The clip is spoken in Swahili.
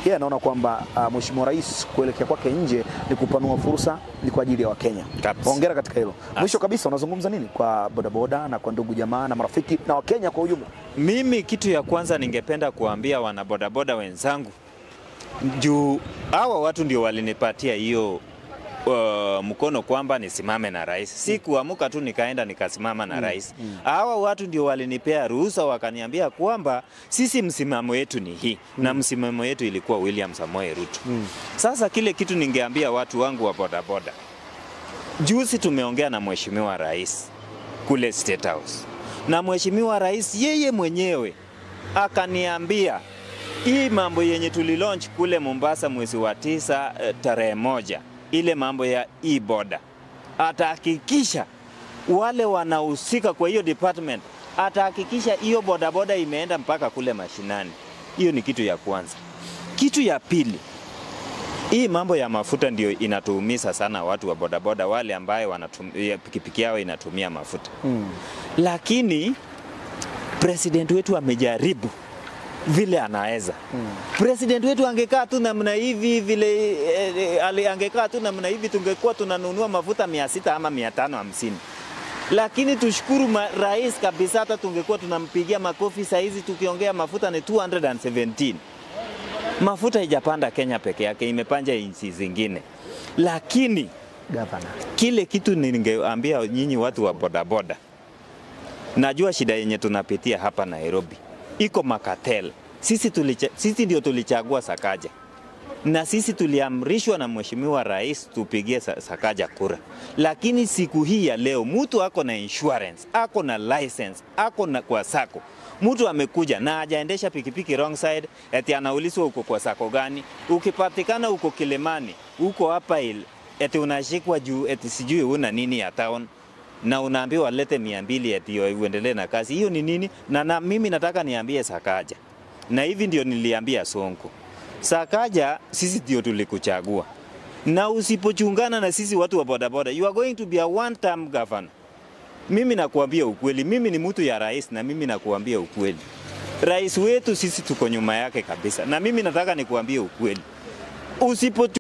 yeye anaona kwamba uh, mheshimiwa rais kuelekea kwake nje ni kupanua fursa, ni kwa ajili ya Wakenya. Kabisa. Hongera katika hilo. Mwisho kabisa, unazungumza nini kwa bodaboda na kwa ndugu jamaa na marafiki na Wakenya kwa ujumla? Mimi kitu ya kwanza ningependa kuambia wanabodaboda wenzangu, juu hawa watu ndio walinipatia hiyo uh, mkono kwamba nisimame na rais. Si kuamuka tu nikaenda nikasimama na rais. Hawa watu ndio walinipea ruhusa, wakaniambia kwamba sisi msimamo wetu ni hii na msimamo wetu ilikuwa William Samoei Ruto. Sasa kile kitu ningeambia watu wangu wa bodaboda, juzi tumeongea na mheshimiwa rais kule State House na mheshimiwa rais yeye mwenyewe akaniambia hii mambo yenye tulilaunch kule Mombasa mwezi wa tisa eh, tarehe moja, ile mambo ya e-boda, atahakikisha wale wanahusika kwa hiyo department, atahakikisha hiyo bodaboda imeenda mpaka kule mashinani. Hiyo ni kitu ya kwanza. Kitu ya pili, hii mambo ya mafuta ndio inatuumiza sana watu wa bodaboda wale ambaye wanatumia pikipiki yao inatumia mafuta lakini president wetu amejaribu vile anaweza. President wetu angekaa tu namna hivi vile eh, eh, ali- angekaa tu namna hivi tungekuwa tunanunua mafuta mia sita ama mia tano hamsini lakini tushukuru ma, rais kabisa, hata tungekuwa tunampigia makofi saa hizi tukiongea mafuta ni 217 mafuta haijapanda Kenya peke yake, imepanja nchi zingine, lakini Gavana. kile kitu ningeambia nyinyi watu wa bodaboda, najua shida yenye tunapitia hapa Nairobi iko makatel. Sisi, tulicha, sisi ndio tulichagua Sakaja na sisi tuliamrishwa na mheshimiwa rais tupigie Sa- Sakaja kura, lakini siku hii ya leo mtu ako na insurance, ako na license, ako na kwa sako mtu amekuja na hajaendesha pikipiki wrong side, eti anaulizwa uko kwa sako gani. Ukipatikana uko Kilimani, uko hapa il, eti unashikwa juu eti sijui una nini ya town na unaambiwa lete mia mbili eti uendelee na kazi. Hiyo ni nini? Na, na mimi nataka niambie Sakaja, na hivi ndio niliambia Sonko, Sakaja, sisi ndio tulikuchagua, na usipochungana na sisi watu wa bodaboda, you are going to be a one term governor. Mimi nakuambia ukweli, mimi ni mtu ya rais, na mimi nakuambia ukweli, rais wetu sisi tuko nyuma yake kabisa, na mimi nataka nikuambie ukweli, usipo